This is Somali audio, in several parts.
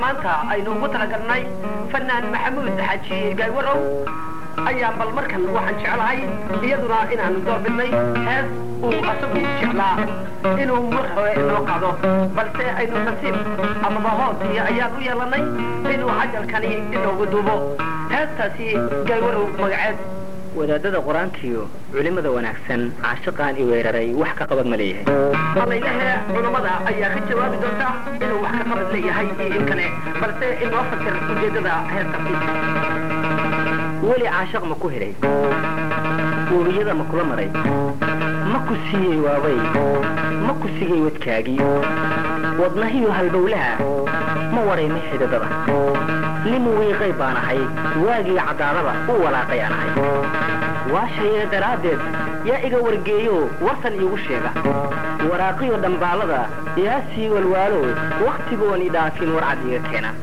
maanta aynu ugu talagalnay fanaan maxamuud xaaji gaaywarow ayaa bal markan waxaan jeclahay iyaduna inaanu doorbidnay hees uu asagu jeclaa inuu mar hore inoo qaado balse aynu nasiib amaba hoosii ayaan u yeelanay inuu cajalkani inoogu duubo heestaasi gaaywarow magaceed wadaadada qur-aankiyo culimada wanaagsan caashiqaan i weeraray wax ka qabad ma leeyahay malaylehe culammada ayaa ka jawaabi doonta inuu wax ka qabad leeyahay iyo in kale balse inoo fasir ujeedada heestaasi weli caashiq ma ku helay uuriyada ma kula maray ma ku siiyey waabay ma ku sigay wadkaagii wadnahiyo halbowlaha ma waraymay xididada nin wiiqay baan ahay waagii cadaalada u walaaqay aan ahay waashayee daraaddeed yaa iga wargeeyo warsan iigu sheega waraaqiyo dhambaalada yaa sii walwaalo wakhtigoon i dhaafin warcad iga keena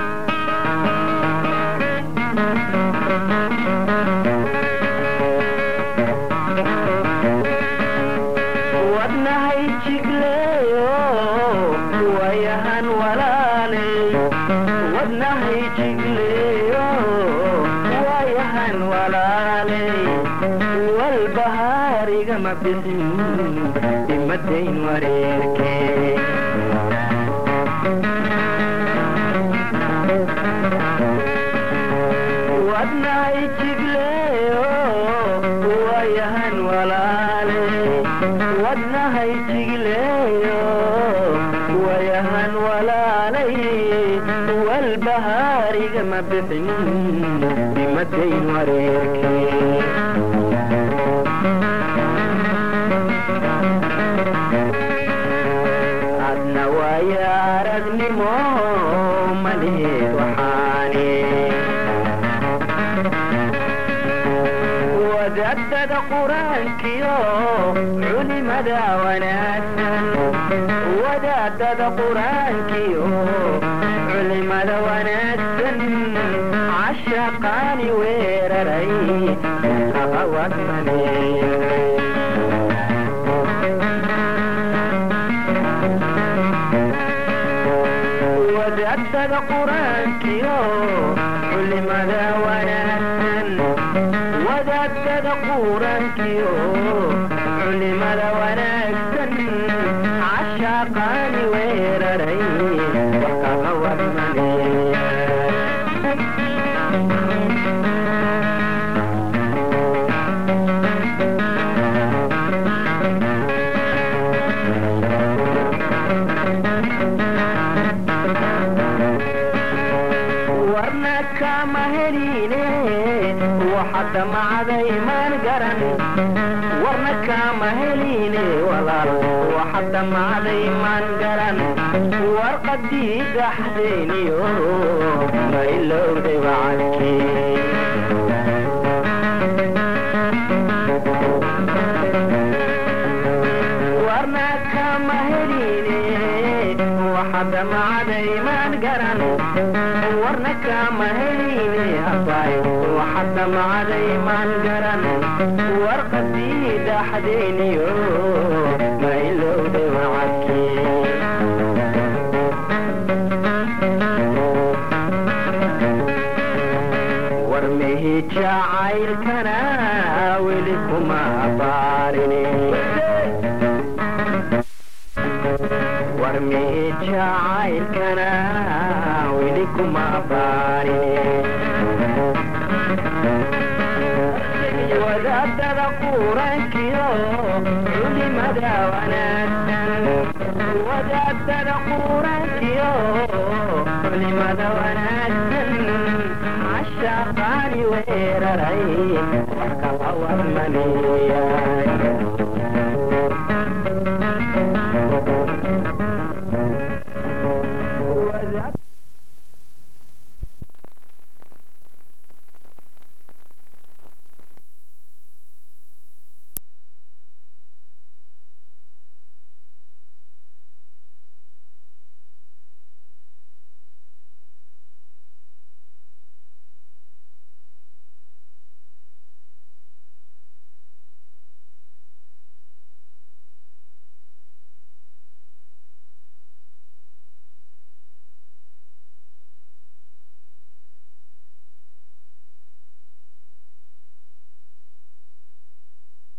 wadnahay jigleeyo wayahan walaaley wadnahay jigleeyo wayahan walaaley walbahaarigama bixin imadayn wareerkee wadnahay jigleeyo wayahan walaaley wadnahay jigleeyo wayahan walaalay walbahaarigama bixin imadayn wareerkee adna waaya aragnimo maleed waxaane wadaadada qur-aankiyo culimada wanaagsan wadaadada qur-aankiyo culimada wanaagsan cashaqaani weeraray aqawad maleeyay wadaadada qur-aankiyo culimada wanaagsan wadaadada qur-aankiyo culimada wanaagsan cashaqaani weeraray wakaqawad maleeya warna kama heline waxadda macday maan garan warna kama heline walaal waxadda macday maan garan warqadii dhaxdeeniyo ma ilowday wacadkii warna kama heline waxadda macday maan garan warna kama heline abay waxadda macday maan garan warqadii dhaxdeeniyo ma ilowday wacadkii war mehi jacaylkana weli kuma baarini war mehi jacaylkana weli kuma baarini wadaadada qur-aankiyo culimada wanaagsan wadaadada qur-aankiyo culimada wanaagsan cashaqaani weeraray wax kala warmaniya